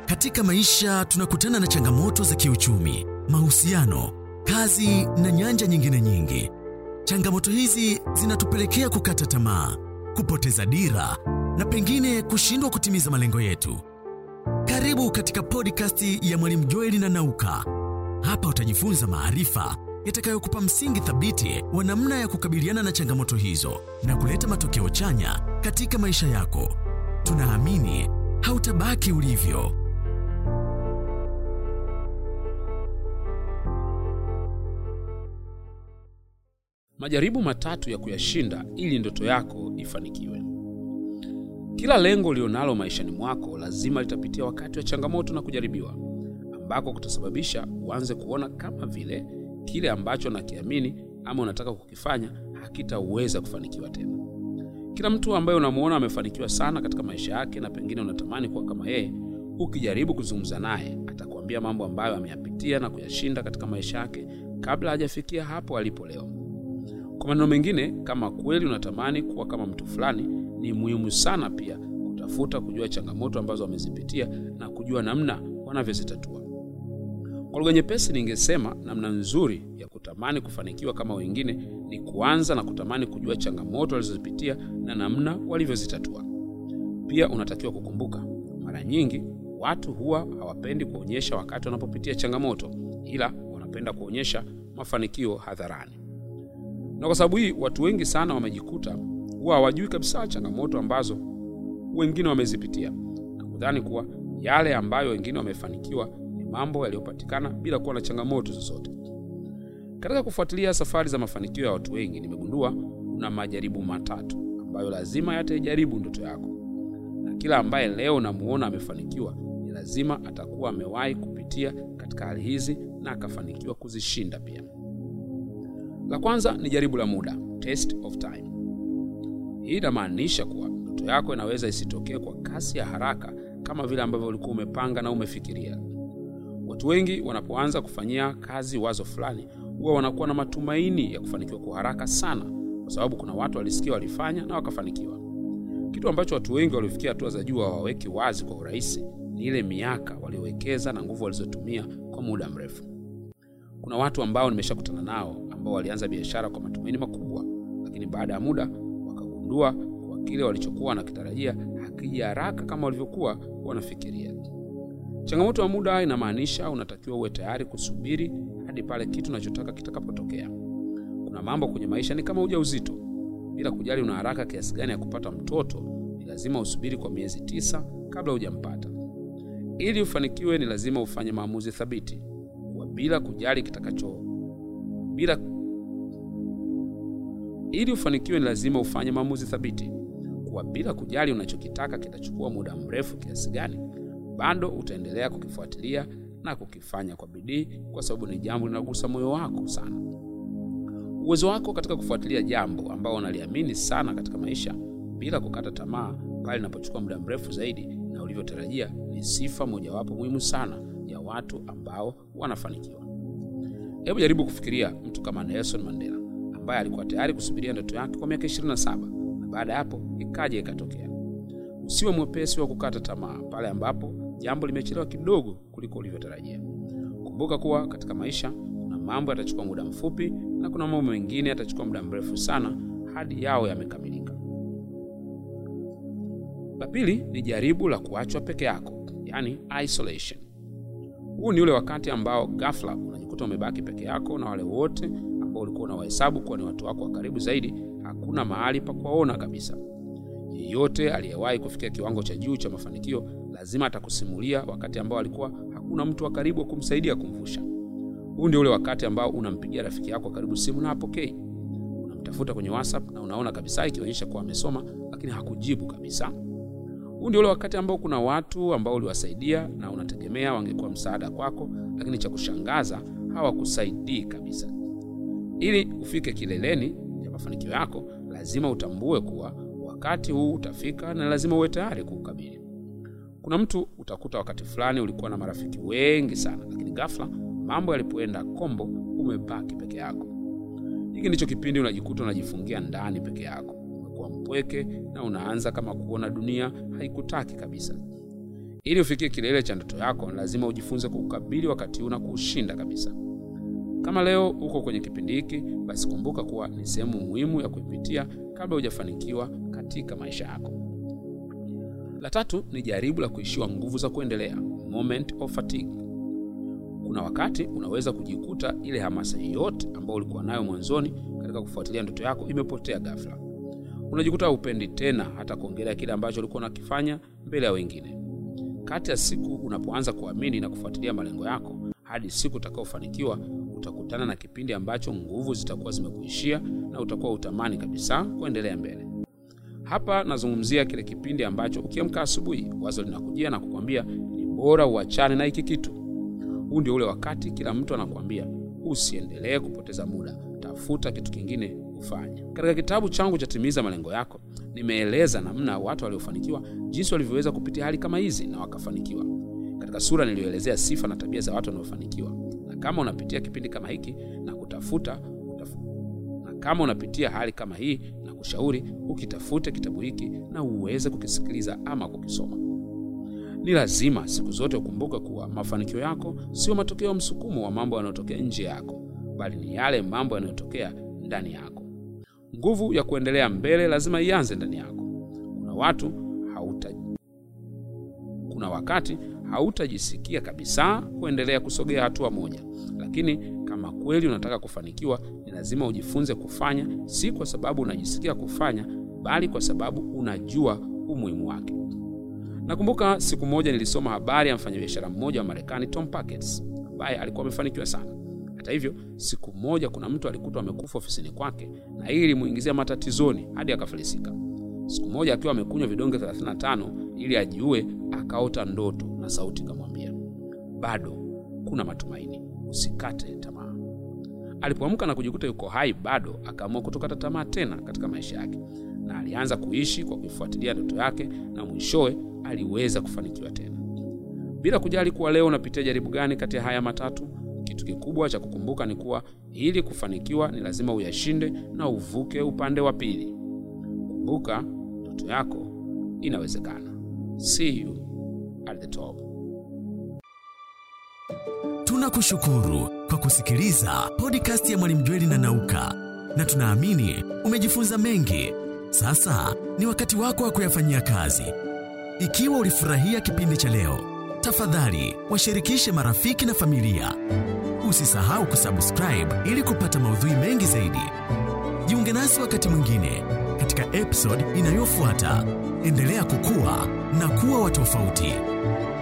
Katika maisha tunakutana na changamoto za kiuchumi, mahusiano, kazi na nyanja nyingine nyingi. Changamoto hizi zinatupelekea kukata tamaa, kupoteza dira na pengine kushindwa kutimiza malengo yetu. Karibu katika podcast ya Mwalimu Joeli na Nauka. Hapa utajifunza maarifa yatakayokupa msingi thabiti wa namna ya kukabiliana na changamoto hizo na kuleta matokeo chanya katika maisha yako. Tunaamini hautabaki ulivyo. Majaribu matatu ya kuyashinda ili ndoto yako ifanikiwe. Kila lengo ulionalo maishani mwako lazima litapitia wakati wa changamoto na kujaribiwa, ambako kutasababisha uanze kuona kama vile kile ambacho nakiamini ama unataka kukifanya hakitaweza kufanikiwa tena. Kila mtu ambaye unamuona amefanikiwa sana katika maisha yake na pengine unatamani kuwa kama yeye, ukijaribu kuzungumza naye atakwambia mambo ambayo ameyapitia na kuyashinda katika maisha yake kabla hajafikia hapo alipo leo. Kwa maneno mengine, kama kweli unatamani kuwa kama mtu fulani, ni muhimu sana pia kutafuta kujua changamoto ambazo wamezipitia na kujua namna wanavyozitatua. Kwa lugha nyepesi, ningesema namna nzuri ya kutamani kufanikiwa kama wengine ni kuanza na kutamani kujua changamoto walizozipitia na namna walivyozitatua. Pia unatakiwa kukumbuka, mara nyingi watu huwa hawapendi kuonyesha wakati wanapopitia changamoto, ila wanapenda kuonyesha mafanikio hadharani. Na kwa sababu hii watu wengi sana wamejikuta huwa hawajui kabisa changamoto ambazo wengine wamezipitia na kudhani kuwa yale ambayo wengine wamefanikiwa ni mambo yaliyopatikana bila kuwa na changamoto zozote. Katika kufuatilia safari za mafanikio ya watu wengi, nimegundua kuna majaribu matatu ambayo lazima yataijaribu ndoto yako, na kila ambaye leo unamuona amefanikiwa ni lazima atakuwa amewahi kupitia katika hali hizi na akafanikiwa kuzishinda pia. La kwanza ni jaribu la muda, test of time. Hii inamaanisha kuwa ndoto yako inaweza isitokee kwa kasi ya haraka kama vile ambavyo ulikuwa umepanga na umefikiria. Watu wengi wanapoanza kufanyia kazi wazo fulani, huwa wanakuwa na matumaini ya kufanikiwa kwa haraka sana, kwa sababu kuna watu walisikia walifanya na wakafanikiwa. Kitu ambacho watu wengi waliofikia hatua za juu hawaweki wazi kwa urahisi ni ile miaka waliowekeza na nguvu walizotumia kwa muda mrefu. Kuna watu ambao nimeshakutana nao ambao walianza biashara kwa matumaini makubwa, lakini baada ya muda wakagundua kwa kile walichokuwa wanakitarajia hakija haraka kama walivyokuwa wanafikiria. Changamoto ya muda inamaanisha unatakiwa uwe tayari kusubiri hadi pale kitu unachotaka kitakapotokea. Kuna mambo kwenye maisha ni kama ujauzito. Bila kujali una haraka kiasi gani ya kupata mtoto, ni lazima usubiri kwa miezi tisa kabla hujampata. Ili ufanikiwe, ni lazima ufanye maamuzi thabiti kwa bila kujali kitakacho bila ili ufanikiwe ni lazima ufanye maamuzi thabiti kuwa bila kujali unachokitaka kitachukua muda mrefu kiasi gani, bado utaendelea kukifuatilia na kukifanya kwa bidii, kwa sababu ni jambo linagusa moyo wako sana. Uwezo wako katika kufuatilia jambo ambao unaliamini sana katika maisha bila kukata tamaa pale linapochukua muda mrefu zaidi na ulivyotarajia ni sifa mojawapo muhimu sana ya watu ambao wanafanikiwa. Hebu jaribu kufikiria mtu kama Nelson Mandela ambaye alikuwa tayari kusubiria ndoto yake kwa miaka 27 na baada ya hapo ikaja ikatokea. Usiwe mwepesi wa kukata tamaa pale ambapo jambo limechelewa kidogo kuliko ulivyotarajia. Kumbuka kuwa katika maisha kuna mambo yatachukua muda mfupi na kuna mambo mengine yatachukua muda mrefu sana hadi yao yamekamilika. La pili ni jaribu la kuachwa peke yako, yani isolation. Huu ni ule wakati ambao ghafla unajikuta umebaki peke yako na wale wote ambao ulikuwa unawahesabu kuwa ni watu wako wa karibu zaidi, hakuna mahali pa kuwaona kabisa. Yeyote aliyewahi kufikia kiwango cha juu cha mafanikio lazima atakusimulia wakati ambao alikuwa hakuna mtu wa karibu wa kumsaidia kumvusha. Huu ndio ule wakati ambao unampigia rafiki yako wa karibu simu na hapokei, unamtafuta kwenye WhatsApp na unaona kabisa ikionyesha kuwa amesoma, lakini hakujibu kabisa. Huu ndio ule wakati ambao kuna watu ambao uliwasaidia na unategemea wangekuwa msaada kwako, lakini cha kushangaza hawakusaidii kabisa. Ili ufike kileleni ya mafanikio yako, lazima utambue kuwa wakati huu utafika na lazima uwe tayari kuukabili. Kuna mtu utakuta wakati fulani ulikuwa na marafiki wengi sana, lakini ghafla mambo yalipoenda kombo, umebaki peke yako. Hiki ndicho kipindi unajikuta unajifungia ndani peke yako, umekuwa mpweke na unaanza kama kuona dunia haikutaki kabisa. Ili ufikie kilele cha ndoto yako, lazima ujifunze kukabili wakati huu na kuushinda kabisa. Kama leo uko kwenye kipindi hiki, basi kumbuka kuwa ni sehemu muhimu ya kuipitia kabla hujafanikiwa katika maisha yako. La tatu ni jaribu la kuishiwa nguvu za kuendelea, moment of fatigue. Kuna wakati unaweza kujikuta ile hamasa yote ambayo ulikuwa nayo mwanzoni katika kufuatilia ndoto yako imepotea ghafla. Unajikuta haupendi tena hata kuongelea kile ambacho ulikuwa unakifanya mbele ya wengine. Kati ya siku unapoanza kuamini na kufuatilia malengo yako hadi siku utakaofanikiwa, utakutana na kipindi ambacho nguvu zitakuwa zimekuishia na utakuwa utamani kabisa kuendelea mbele. Hapa nazungumzia kile kipindi ambacho ukiamka asubuhi, wazo linakujia na kukwambia ni bora uachane na hiki kitu. Huu ndio ule wakati kila mtu anakuambia usiendelee kupoteza muda, tafuta kitu kingine ufanye. Katika kitabu changu cha Timiza Malengo Yako nimeeleza namna watu waliofanikiwa jinsi walivyoweza kupitia hali kama hizi na wakafanikiwa. Katika sura niliyoelezea sifa na tabia za watu wanaofanikiwa, na kama unapitia kipindi kama hiki na kutafuta utaf... na kama unapitia hali kama hii na kushauri ukitafute kitabu hiki na uweze kukisikiliza ama kukisoma. Ni lazima siku zote ukumbuke kuwa mafanikio yako sio matokeo ya msukumo wa mambo yanayotokea nje yako, bali ni yale mambo yanayotokea ndani yako. Nguvu ya kuendelea mbele lazima ianze ndani yako. Kuna watu hauta, kuna wakati hautajisikia kabisa kuendelea kusogea hatua moja, lakini kama kweli unataka kufanikiwa, ni lazima ujifunze kufanya, si kwa sababu unajisikia kufanya, bali kwa sababu unajua umuhimu wake. Nakumbuka siku moja nilisoma habari ya mfanyabiashara mmoja wa Marekani, Tom Packets, ambaye alikuwa amefanikiwa sana. Hata hivyo, siku moja kuna mtu alikutwa amekufa ofisini kwake, na hili limuingizia matatizoni hadi akafilisika. Siku moja akiwa amekunywa vidonge 35 ili ajiue, akaota ndoto na sauti ikamwambia, bado kuna matumaini, usikate tamaa. Alipoamka na kujikuta yuko hai bado, akaamua kutokata tamaa tena katika maisha yake, na alianza kuishi kwa kuifuatilia ndoto yake, na mwishowe aliweza kufanikiwa tena. Bila kujali kuwa leo unapitia jaribu gani kati ya haya matatu, kitu kikubwa cha kukumbuka ni kuwa ili kufanikiwa ni lazima uyashinde na uvuke upande wa pili. Kumbuka, ndoto yako inawezekana. See you at the top. Tunakushukuru kwa kusikiliza podcast ya Mwalimu Jweli na Nauka, na tunaamini umejifunza mengi. Sasa ni wakati wako wa kuyafanyia kazi. Ikiwa ulifurahia kipindi cha leo, tafadhali washirikishe marafiki na familia. Usisahau kusubscribe ili kupata maudhui mengi zaidi. Jiunge nasi wakati mwingine katika episode inayofuata. Endelea kukua na kuwa wa tofauti.